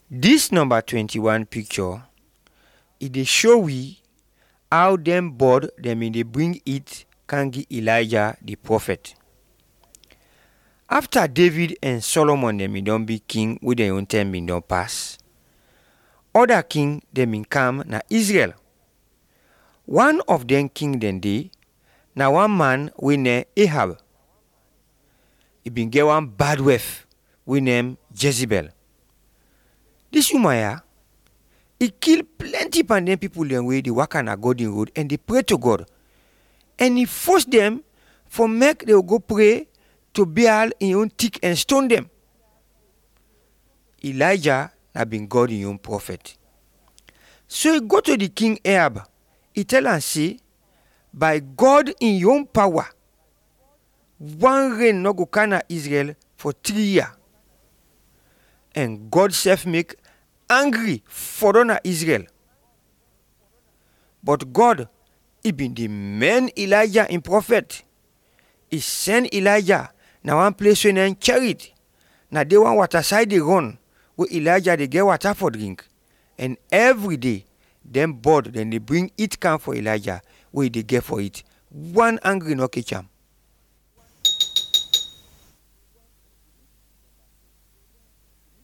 Dis number 21 picture e dey show we how dem bird dem bin dey bring heat come give Elijah the prophet. After David and Solomon dem bin don be king wey dem own time bin don pass, other king dem bin come na Israel. One of dem king dem dey na one man wey name Ahab. E bin get one bad wife wey name Jezebel. Dis woman um e kill plenty pandem people dem wey dey waka na golden road and dey pray to God and e force dem for make dem go pray to Baal im own stick and stone dem. Elijah na bin God im own prophet. So e go to the king Ahab, e tell am say by God im own power one rain no go come na Israel for three year and God sef make angry for na Israel. But God e bin dey main Elijah im prophet. E send Elijah na one place wey name Cherit. Na there one water side dey run wey Elijah dey get water for drink and every day dem bird dem dey bring heat come for Elijah wey e dey get for heat. One angry no catch am.